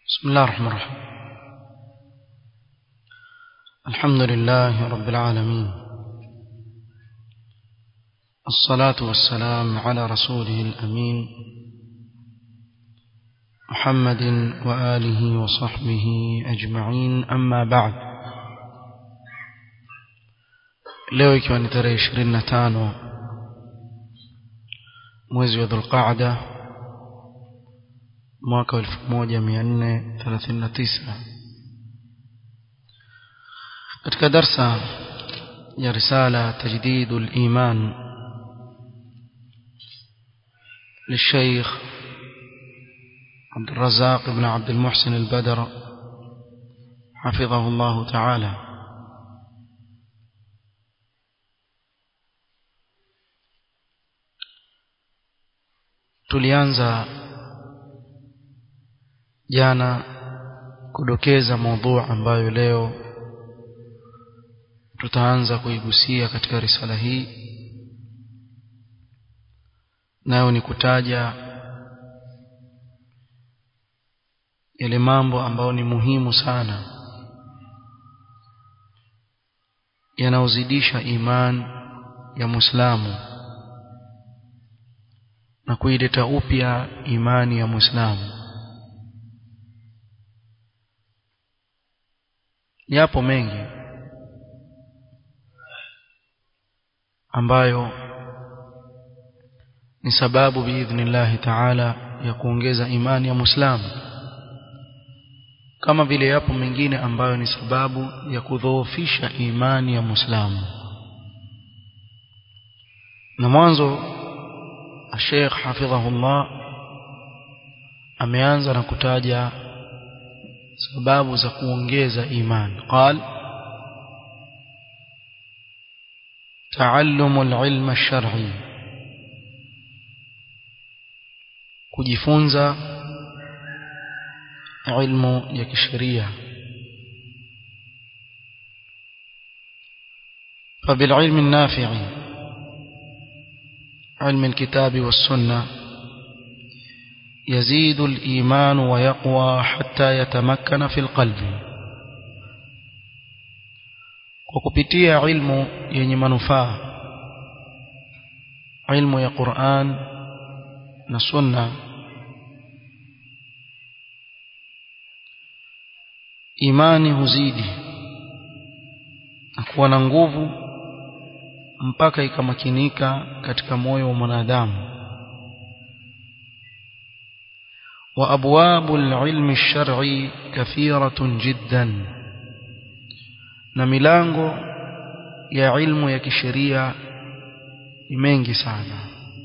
بسم الله الرحمن الرحيم الحمد لله رب العالمين الصلاة والسلام على رسوله الأمين محمد وآله وصحبه أجمعين أما بعد leo ikiwa ni tarehe ishirini na tano mwezi wa dhulqaada mwaka wa elfu moja mia nne thelathini na tisa katika darsa ya risala tajdidu liman للشيخ عبد الرزاق بن عبد المحسن البدر حفظه الله تعالى tulianza jana kudokeza maudhu ambayo leo tutaanza kuigusia katika risala hii nayo ni kutaja yale mambo ambayo ni muhimu sana yanaozidisha iman ya Muislamu na kuileta upya imani ya Muislamu yapo mengi ambayo ni sababu biidhnillahi taala ya kuongeza imani ya Muislamu kama vile yapo mengine ambayo ni sababu ya kudhoofisha imani ya Muislamu na mwanzo Sheikh hafidhahullah ameanza na kutaja sababu za kuongeza imani قال تعلم العلم الشرعي kujifunza ilmu ya kisheria فبالعلم النافع علم الكتاب والسنة يزيد الإيمان ويقوى حتى يتمكن في القلب وكبتيا علم yenye manufaa ilmu ya Qur'an na sunna imani huzidi na kuwa na nguvu mpaka ikamakinika katika moyo wa mwanadamu wa abwabu alilmi alshar'i kathiratun jiddan na milango ya ilmu ya kisheria ni mengi sana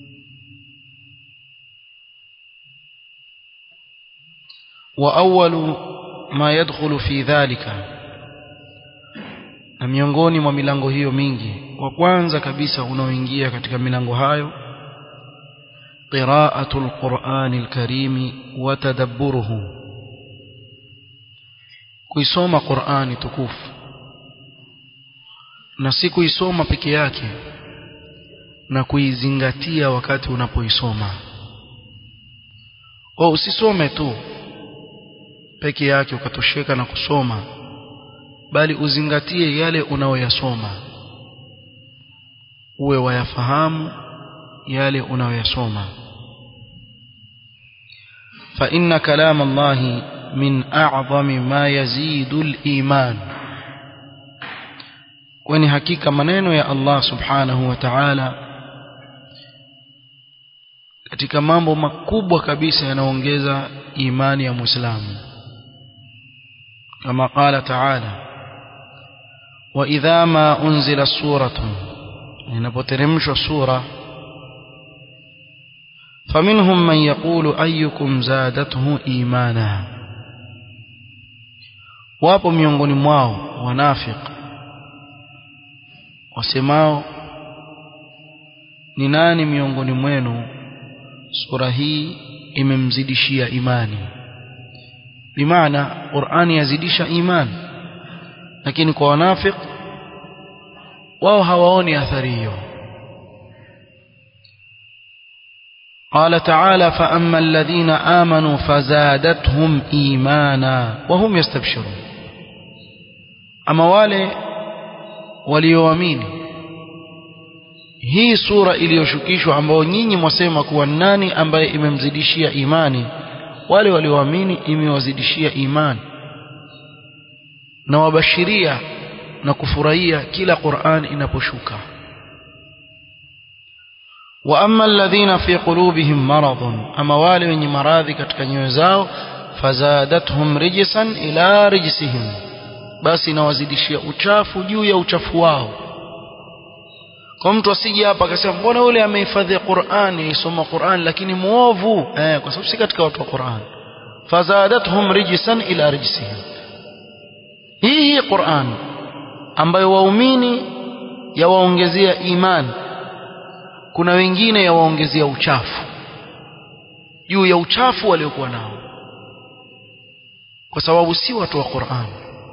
wa awwalu ma yadkhulu fi dhalika na miongoni mwa milango hiyo mingi wa kwanza kabisa unaoingia katika milango hayo qira'atu alqur'ani alkarimi wa tadabburuhu kuisoma Qur'ani tukufu na si kuisoma peke yake na kuizingatia wakati unapoisoma au usisome tu peke yake ukatosheka na kusoma bali uzingatie yale unaoyasoma uwe wayafahamu yale unaoyasoma fa inna kalam Allah min a'zami ma yazidu al-iman kwani hakika maneno ya Allah subhanahu wa ta'ala katika mambo makubwa kabisa yanaongeza imani ya Muislamu kama qala ta'ala وإذا ما أنزل سورة inapoteremshwa sura فمنهم من يقول أيكم زادته إيمانا wapo miongoni mwao wanafiq wasemao ni nani miongoni mwenu sura hii imemzidishia imani bimaana Qur'ani yazidisha imani lakini kwa wanafiq wao hawaoni athari hiyo قال تعالى فأما الذين آمنوا فزادتهم إيمانا وهم يستبشرون أما wale walioamini hii sura iliyoshukishwa ambao nyinyi mwasema kuwa nani ambaye imemzidishia imani wale walioamini imewazidishia imani na wabashiria na kufurahia kila Qur'an inaposhuka wa amma alladhina fi qulubihim maradun ama wale wenye maradhi katika nyoyo zao fazadathum rijsan ila rijsihim basi inawazidishia uchafu juu ya uchafu wao kwa mtu asije hapa akasema mbona yule amehifadhi Qur'an yisoma Qur'an lakini muovu eh kwa sababu si katika watu wa Qur'an fazadathum rijsan ila rijsihim hii hii Qur'an ambayo waumini yawaongezea imani kuna wengine yawaongezea uchafu juu ya uchafu waliokuwa nao kwa sababu si watu wa Qur'an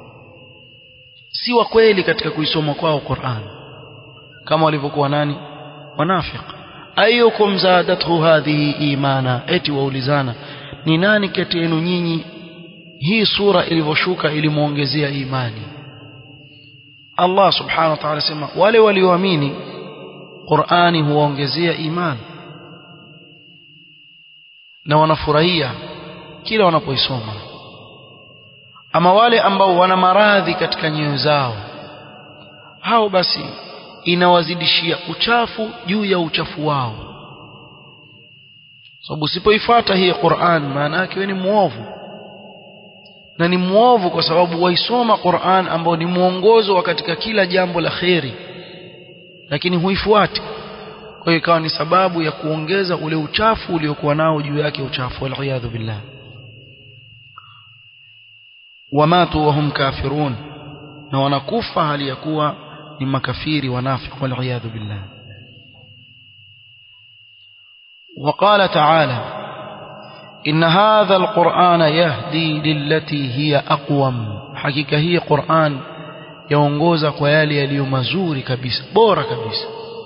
si wa kweli katika kuisoma kwao Qur'an kama walivyokuwa nani wanafiq ayyukum zadathu hadhihi imana eti waulizana ni nani kati yenu nyinyi hii sura ilivyoshuka ilimuongezea imani Allah subhanahu wa ta'ala sema wale walioamini Qur'ani huwaongezea imani na wanafurahia kila wanapoisoma ama wale ambao wana maradhi katika nyoyo zao hao basi inawazidishia uchafu juu ya uchafu wao sababu usipoifuata hii Qur'an maana yake wewe ni muovu na ni muovu kwa sababu waisoma Qur'an ambao ni mwongozo wa katika kila jambo la kheri lakini huifuati kwa hiyo ikawa ni sababu ya kuongeza ule uchafu uliokuwa nao juu yake uchafu wal billah wamatu wahum kafirun na wanakufa hali ya kuwa ni makafiri wanafiq wal billah وقال تعالى إن هذا القرآن يهدي للتي هي أقوم حقيقة هي قرآن yaongoza kwa yale yaliyo mazuri kabisa bora kabisa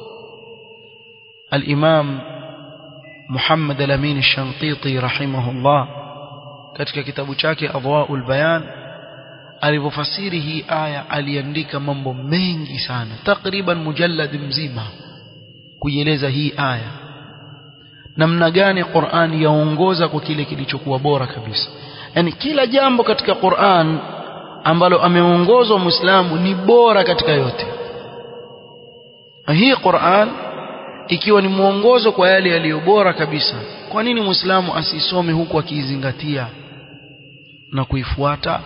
al-Imam Muhammad al-Amin al-Shantiti rahimahullah katika kitabu chake Adwaul Bayan alivyofasiri hii aya aliandika mambo mengi sana takriban mujallad mzima kuieleza hii aya namna gani Qur'an yaongoza kwa kile kilichokuwa bora kabisa yani kila jambo katika Qur'an ambalo ameongozwa Muislamu ni bora katika yote hii Qur'an ikiwa ni mwongozo kwa yale yaliyo bora kabisa kwa nini Muislamu asisome huku akiizingatia na kuifuata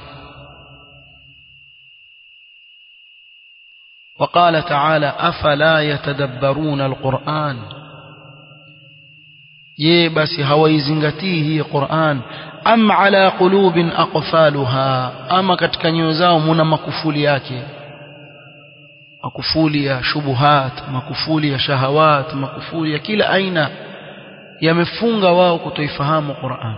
وقال تعالى أفلا يتدبرون القرآن je basi hawaizingatii hii Qur'an am ala qulubin aqfaluha ama katika nyoyo zao muna makufuli yake makufuli ya shubuhat makufuli ya shahawat makufuli ya kila aina yamefunga wao kutoifahamu Qur'an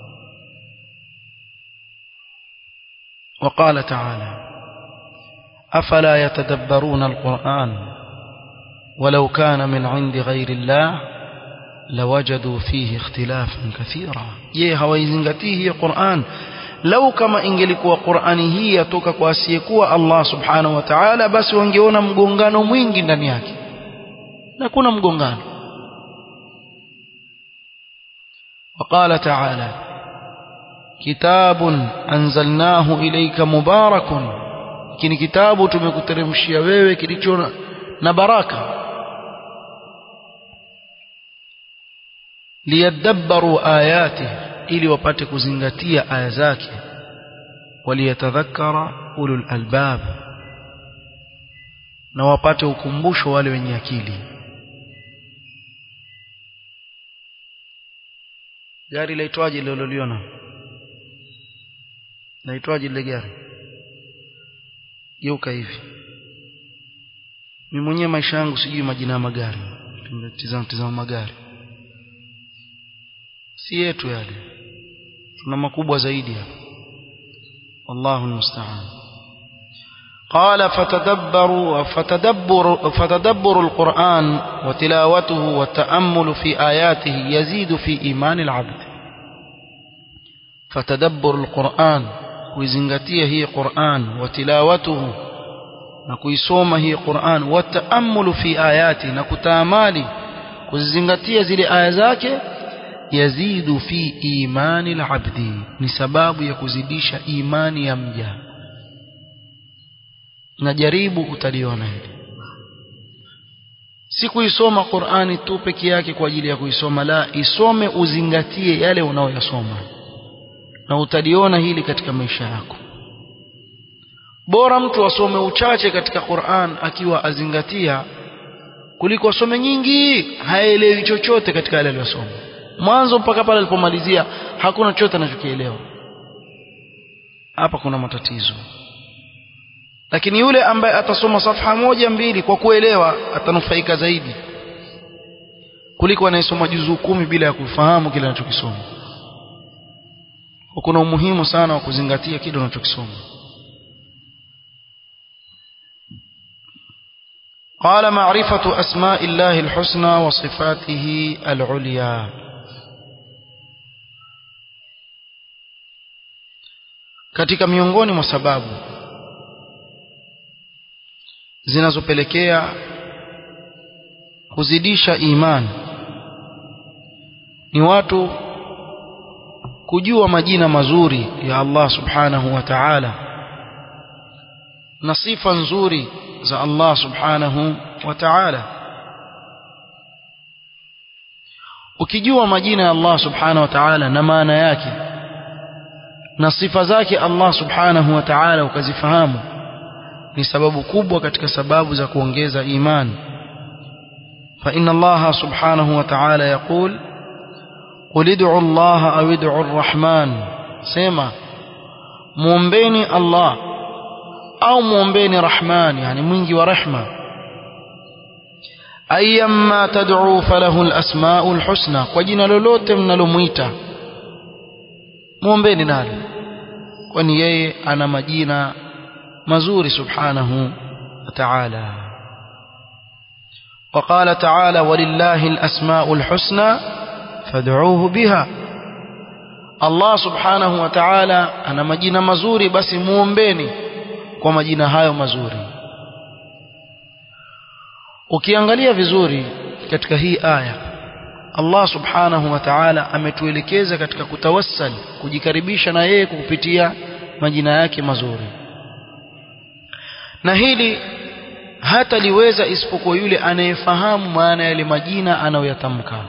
وقال تعالى أفلا يتدبرون القرآن ولو كان من عند غير الله لوجدوا فيه اختلافا كثيرا je hawaizingatii hii Qur'an lau kama ingelikuwa Qur'ani hii yatoka kwa asiyekuwa Allah subhanahu wa ta'ala basi wangeona mgongano mwingi ndani yake na kuna mgongano وقال تعالى كتاب أنزلناه إليك مبارك kini kitabu tumekuteremshia wewe kilicho na baraka liyadabbaru ayati ili wapate kuzingatia aya zake waliyatadhakkara ulul albab na wapate ukumbusho wale wenye akili gari laitwaje lililoliona laitwaje lile gari geuka hivi mimi mwenyewe maisha yangu sijui majina ya magari tizama tizama magari si yetu yale tuna makubwa zaidi hapa wallahu almusta'an قال فتدبروا فتدبر فتدبر القرآن وتلاوته والتأمل في آياته يزيد في إيمان العبد فتدبر القرآن kuizingatia hii Qur'an wa tilawatuhu na kuisoma hii Qur'an wa taamulu fi ayati na kutaamali kuzizingatia zile aya zake yazidu fi imani al-abdi ni sababu ya kuzidisha imani ya mja na jaribu utaliona hili si kuisoma Qur'ani tu peke yake kwa ajili ya kuisoma la isome uzingatie yale unaoyasoma na utaliona hili katika maisha yako bora mtu asome uchache katika Qur'an akiwa azingatia kuliko asome nyingi haelewi chochote katika yale aliyosoma mwanzo mpaka pale alipomalizia hakuna chochote anachokielewa hapa kuna matatizo lakini yule ambaye atasoma safha moja mbili kwa kuelewa atanufaika zaidi kuliko anayesoma juzuu kumi bila ya kufahamu kile anachokisoma kuna umuhimu sana wa kuzingatia kile unachokisoma قال معرفة أسماء الله الحسنى وصفاته العليا katika miongoni mwa sababu zinazopelekea kuzidisha imani ni watu kujua majina mazuri ya Allah subhanahu wa ta'ala na sifa nzuri za Allah subhanahu wa ta'ala ukijua majina ya Allah subhanahu wa ta'ala na maana yake na sifa zake Allah subhanahu wa ta'ala ukazifahamu ni sababu kubwa katika sababu za kuongeza imani fa inna Allah subhanahu wa ta'ala yaqul qul ud'u Allah aw ud'u ar-rahman sema muombeni Allah au muombeni Rahman yani mwingi wa rehma ayyamma tad'u falahu al-asma'u al-husna kwa jina lolote mnalomuita muombeni nalo kwani yeye ana majina mazuri subhanahu wa ta'ala وقال تعالى ولله الأسماء الحسنى فادعوه بها الله سبحانه وتعالى أنا مجينا مزوري بس muombeni kwa majina hayo mazuri ukiangalia vizuri katika hii aya Allah subhanahu wa ta'ala ametuelekeza katika kutawassal kujikaribisha na yeye kupitia majina yake mazuri na hili hata liweza isipokuwa yule anayefahamu maana yale majina anayoyatamka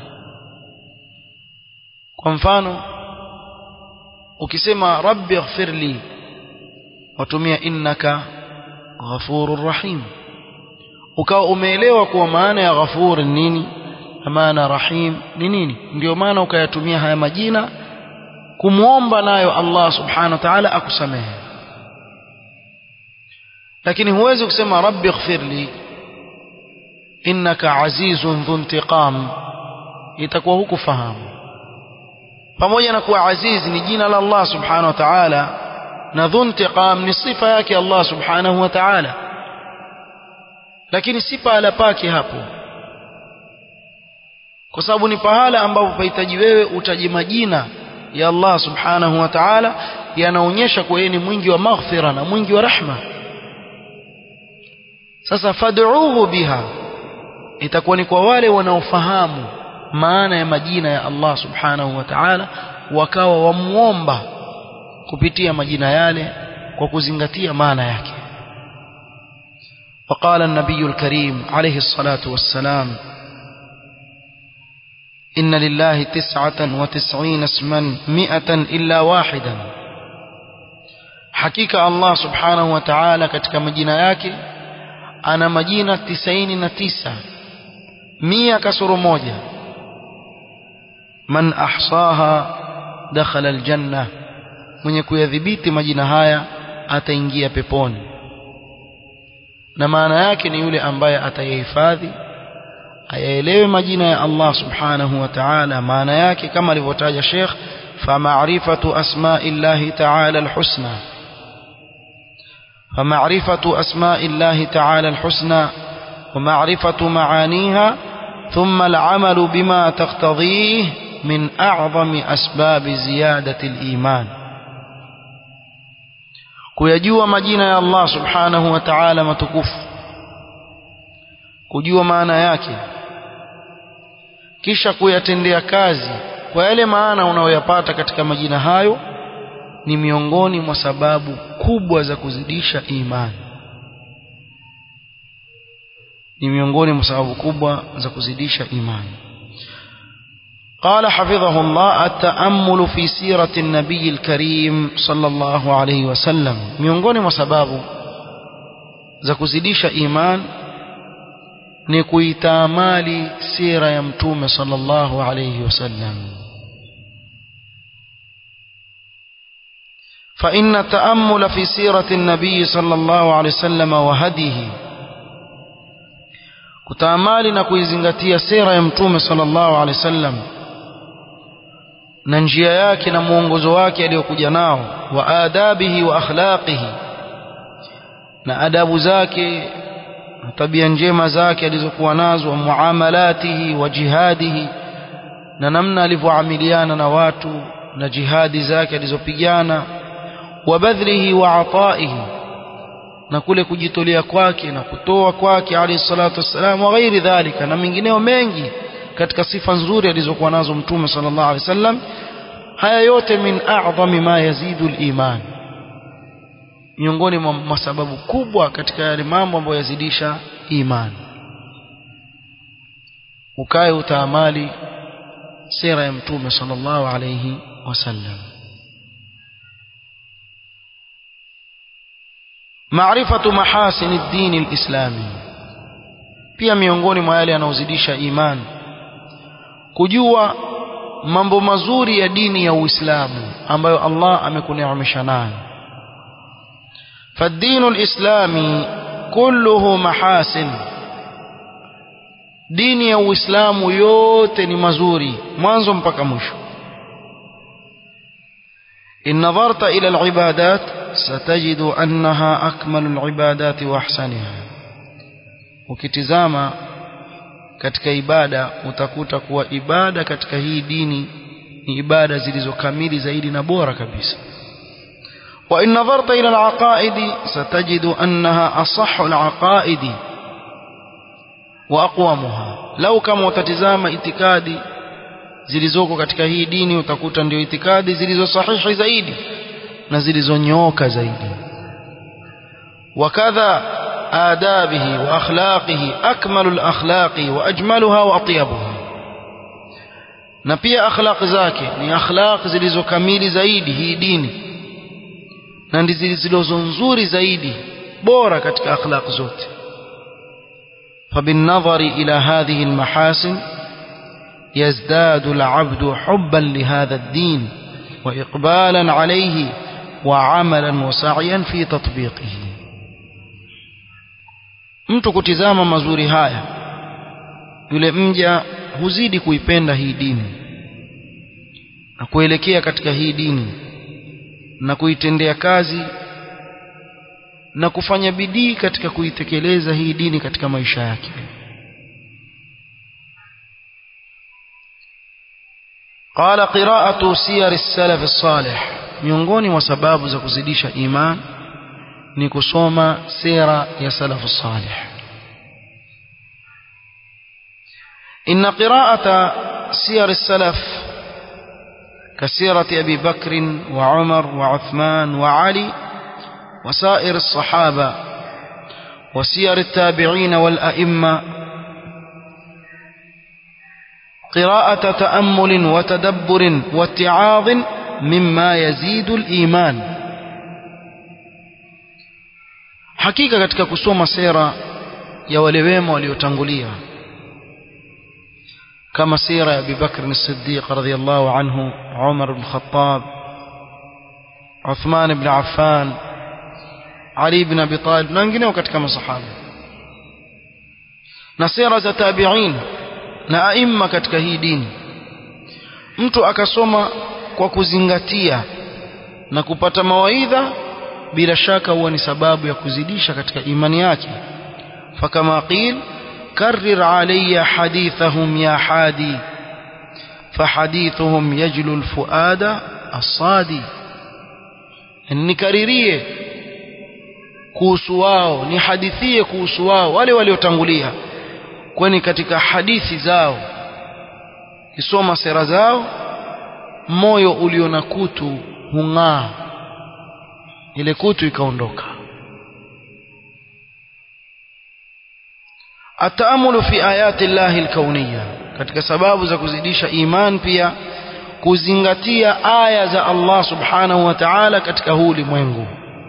kwa mfano ukisema rabbi ighfirli watumia innaka ghafurur rahim ukawa umeelewa kuwa maana ya ghafur nini na maana rahim ni nini ndio maana ukayatumia haya majina kumwomba nayo Allah subhanahu wa ta'ala akusamehe lakini huwezi kusema rabbi ighfirli innaka azizun dhu intiqam itakuwa hukufahamu pamoja na kuwa aziz ni jina la Allah subhanahu wa ta'ala na dhu intiqam ni sifa yake Allah subhanahu wa ta'ala lakini si pahala pake hapo kwa sababu ni pahala ambapo pahitaji wewe utaje majina ya Allah subhanahu wa ta'ala yanaonyesha kuwa yeye ni mwingi wa maghfira na mwingi wa rahma sasa fad'uhu biha itakuwa ni kwa wale wanaofahamu maana ya majina ya Allah subhanahu wa ta'ala wakawa wamuomba kupitia majina yale kwa kuzingatia maana yake وقال النبي الكريم عليه الصلاة والسلام إن لله تسعة وتسعين اسما مئة إلا واحدا حقيقة الله سبحانه وتعالى katika majina yake ana majina tisaini na tisa mia kasoro moja man ahsaha dakhala aljanna mwenye kuyadhibiti majina haya ataingia peponi na maana yake ni yule ambaye atayahifadhi ayaelewe majina ya Allah subhanahu wa ta'ala maana yake kama alivyotaja Sheikh fa ma'rifatu asma'illahi ta'ala alhusna فمعرفة أسماء الله تعالى الحسنى ومعرفة معانيها ثم العمل بما تقتضيه من أعظم أسباب زيادة الإيمان kuyajua majina ya Allah subhanahu wa ta'ala matukufu kujua maana yake kisha kuyatendea kazi kwa yale maana unayoyapata katika majina hayo ni miongoni mwa sababu kubwa za kuzidisha imani ni miongoni mwa sababu kubwa za kuzidisha imani قال حفظه الله التأمل في سيرة النبي الكريم صلى الله عليه وسلم miongoni mwa sababu za kuzidisha iman ni kuitamali sira ya mtume sallallahu alayhi wasallam فإن التأمل في سيرة النبي صلى الله عليه وسلم وهديه kutaamali na kuizingatia sera ya mtume sallallahu alaihi wasallam na njia yake na mwongozo wake aliyokuja nao wa adabihi wa akhlaqihi na adabu zake na tabia njema zake alizokuwa nazo wa muamalatihi wa jihadihi na namna alivyoamiliana na watu na jihadi zake alizopigana wa badhlihi wa ataihi na kule kujitolea kwake na kutoa kwake alayhi salatu wassalam wa ghairi dhalika na mengineo mengi katika sifa nzuri alizokuwa nazo mtume sallallahu alaihi wasallam haya yote min a'zami ma yazidu al-iman miongoni mwa sababu kubwa katika yale mambo ambayo yazidisha imani ukae utaamali sera ya mtume sallallahu alayhi wasallam maarifatu mahasini ad-din al-islami pia miongoni mwa yale yanayozidisha imani kujua mambo mazuri ya dini ya Uislamu ambayo Allah amekuneemesha nayo فالدين الإسلامي كله محاسن dini ya Uislamu yote ni mazuri mwanzo mpaka mwisho in nadharta ila al-ibadat satajidu annaha akmalu al-ibadat wa ahsaniha ukitizama katika ibada utakuta kuwa ibada katika hii dini ni ibada zilizokamili zaidi na bora kabisa wa in nadharta ila al-aqaid satajidu annaha asahhu al-aqaid wa aqwamuha lau kama utatizama itikadi zilizoko katika hii dini utakuta ndio itikadi zilizo sahihi zaidi na zilizonyooka zaidi wakadha آدابه وأخلاقه أكمل الأخلاق وأجملها وأطيبها na pia akhlaq zake ni akhlaq zilizo kamili zaidi hii dini na ndizo zilizo nzuri zaidi bora katika akhlaq zote فبالنظر إلى هذه المحاسن يزداد العبد حبا لهذا الدين وإقبالا عليه وعملا وسعيا في تطبيقه mtu kutizama mazuri haya yule mja huzidi kuipenda hii dini na kuelekea katika hii dini na kuitendea kazi na kufanya bidii katika kuitekeleza hii dini katika maisha yake قال قراءة سير السلف الصالح miongoni mwa sababu za kuzidisha iman ni kusoma sira ya salafu salih إن قراءة سير السلف كسيرة أبي بكر وعمر وعثمان وعلي وسائر الصحابة وسير التابعين والأئمة قراءة تأمل وتدبر واتعاظ مما يزيد الإيمان hakika katika kusoma sera ya wale wema waliotangulia kama sira ya Abu Bakr as-Siddiq radhiyallahu anhu Umar ibn Khattab Uthman ibn Affan Ali ibn Abi Talib na wengineo katika masahaba na sera za tabi'in na aima katika hii dini mtu akasoma kwa kuzingatia na kupata mawaidha bila shaka huwa ni sababu ya kuzidisha katika imani yake fakama qil karrir alayya hadithahum ya hadi fahadithuhum yajlu alfuada asadi nikaririe kuhusu wao nihadithie kuhusu wao wale waliotangulia kwani katika hadithi zao kisoma sera zao moyo ulio na kutu hung'aa ile kutu ikaondoka ataamulu fi ayati llahi alkauniyya katika sababu za kuzidisha iman pia kuzingatia aya za Allah subhanahu wa ta'ala katika huu ulimwengu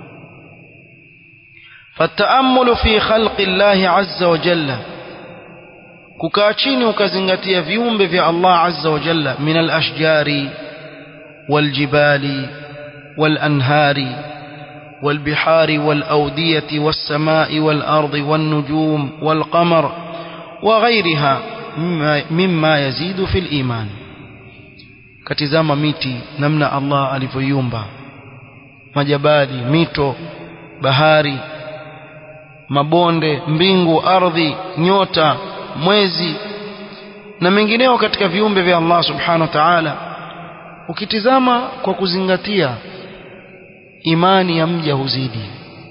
فالتأمل في خلق الله عز وجل kukaa chini ukazingatia viumbe vya Allah azza wa jalla min al-ashjari wal-jibali wal-anhari wal-bihari wal-awdiyati was-samai wal-ardi wan-nujum wal-qamar wa ghayriha mimma yazidu fil iman katizama miti namna Allah alivyoiumba majabali mito bahari mabonde mbingu ardhi nyota mwezi na mengineo katika viumbe vya Allah subhanahu wa ta'ala ukitizama kwa kuzingatia imani ya mja huzidi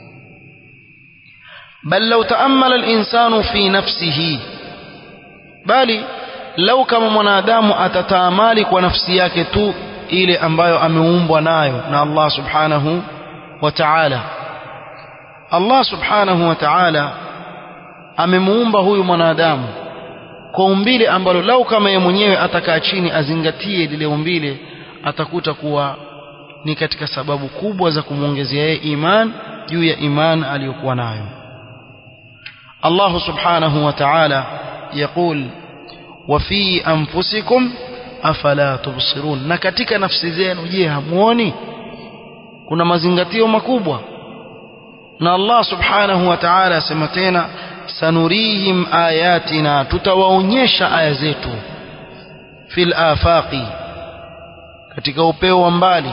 bal law taammala al-insanu fi nafsihi bali lau kama mwanadamu atataamali kwa nafsi yake tu ile ambayo ameumbwa nayo na Allah subhanahu wa ta'ala Allah subhanahu wa ta'ala amemuumba huyu mwanadamu kwa umbile ambalo lau kama yeye mwenyewe atakaa chini azingatie lile umbile atakuta kuwa ni katika sababu kubwa za kumwongezea yeye iman juu ya iman aliyokuwa nayo Allah subhanahu wa ta'ala يقول وفي أنفسكم أفلا تبصرون na katika nafsi zenu je hamuoni kuna mazingatio makubwa na Allah subhanahu wa ta'ala asema tena sanurihim ayatina tutawaonyesha aya zetu fil afaqi katika upeo wa mbali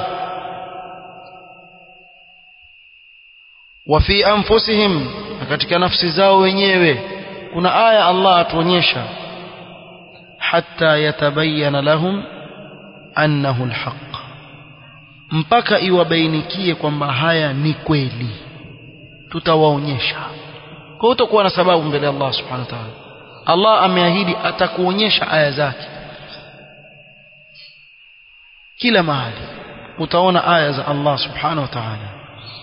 wa fi anfusihim na katika nafsi zao wenyewe kuna aya Allah atuonyesha hatta yatabayyana lahum annahu alhaq mpaka iwabainikie kwamba haya ni kweli tutawaonyesha kwa utakuwa na sababu mbele ya Allah subhanahu wa ta'ala Allah ameahidi atakuonyesha aya zake kila mahali utaona aya za Allah subhanahu wa ta'ala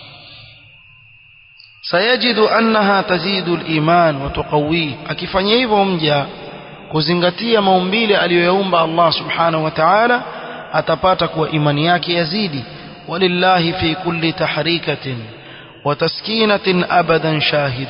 sayajidu annaha tazidu al-iman wa tuqawi akifanya hivyo mja kuzingatia maumbile aliyoyaumba Allah subhanahu wa ta'ala atapata kuwa imani yake yazidi walillahi fi kulli tahrikatin وتسكينة أبدا شاهد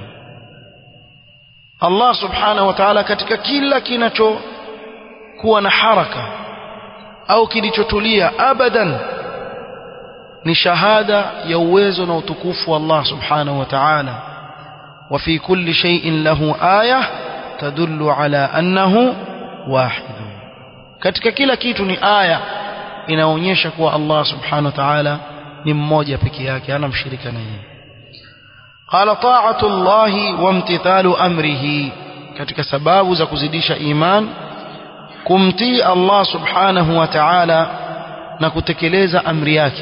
الله سبحانه وتعالى katika kila kinacho kuwa na haraka au kilichotulia abadan ni shahada ya uwezo na utukufu wa Allah subhanahu wa ta'ala وفي كل شيء له آية تدل على أنه واحد katika kila kitu ni aya inaonyesha kuwa Allah subhanahu wa ta'ala ni mmoja peke yake hana mshirika na yeye qala ta'atu llahi wa imtithalu amrihi katika sababu za kuzidisha iman kumtii Allah subhanahu wa ta'ala na kutekeleza amri yake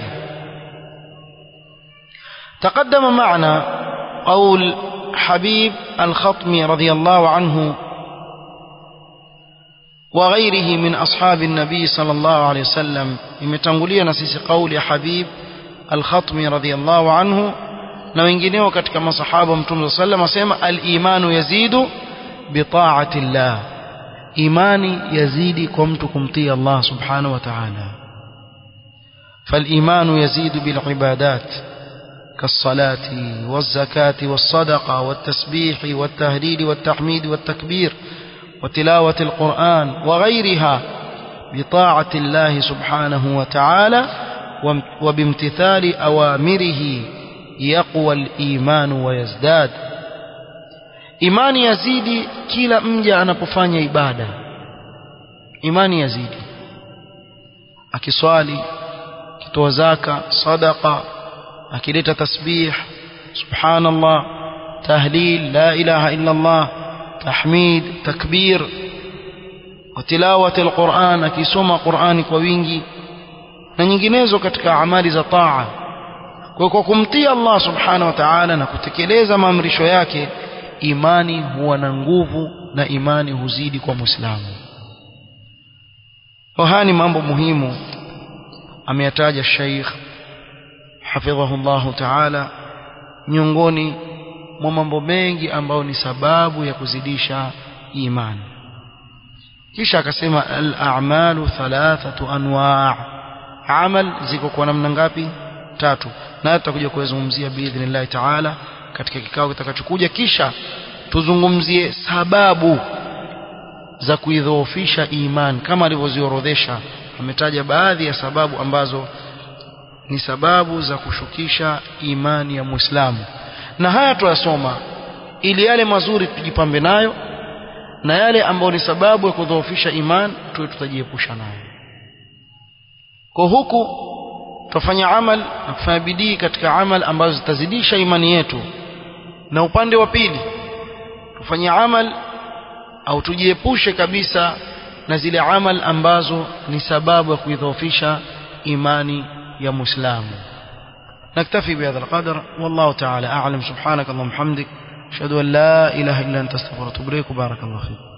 تقدم معنا قول حبيب الخطمي رضي الله عنه وغيره من أصحاب النبي صلى الله عليه وسلم imetangulia na sisi kauli ya Habib al-Khatmi radhiyallahu anhu na wengineo katika masahaba Mtume sallam asema al-imanu yazidu bi ta'ati Allah imani yazidi kwa mtu kumtii Allah subhanahu wa ta'ala فالإيمان يزيد بالعبادات كالصلاة والزكاة والصدقة والتسبيح والتهليل والتحميد والتكبير وتلاوة القرآن وغيرها بطاعة الله سبحانه وتعالى وبامتثال أوامره يقوى الإيمان ويزداد imani yazidi kila mja anapofanya ibada imani yazidi akiswali akitoa zaka sadaqa akileta tasbih subhanallah tahlil la ilaha illa Allah tahmid takbir وتلاوة القرآن akisoma Qur'ani kwa wingi na nyinginezo katika amali za taa kwa kwa kumtii Allah subhanahu wa ta'ala na kutekeleza maamrisho yake imani huwa na nguvu na imani huzidi kwa muislamu haya ni mambo muhimu ameyataja Sheikh hafidhahu Allah ta'ala miongoni mwa mambo mengi ambayo ni sababu ya kuzidisha imani kisha akasema al-a'malu thalathatu anwa' amal ziko kwa namna ngapi tatu na tutakuja kuzungumzia biidhnillah ta'ala katika kikao kitakachokuja kisha tuzungumzie sababu za kuidhoofisha iman kama alivyoziorodhesha ametaja baadhi ya sababu ambazo ni sababu za kushukisha imani ya Muislamu na haya tuyasoma ili yale mazuri tujipambe nayo na yale ambayo ni sababu ya kudhoofisha iman tuwe tutajiepusha nayo kwa huku tufanya amal na kufanya bidii katika amal ambazo zitazidisha imani yetu na upande wa pili tufanye amal au tujiepushe kabisa na zile amal ambazo ni sababu ya kuidhoofisha imani ya muislamu نكتفي بهذا القدر والله تعالى أعلم سبحانك اللهم وبحمدك أشهد أن لا إله إلا أنت استغفرك وأتوب إليك وبارك الله فيك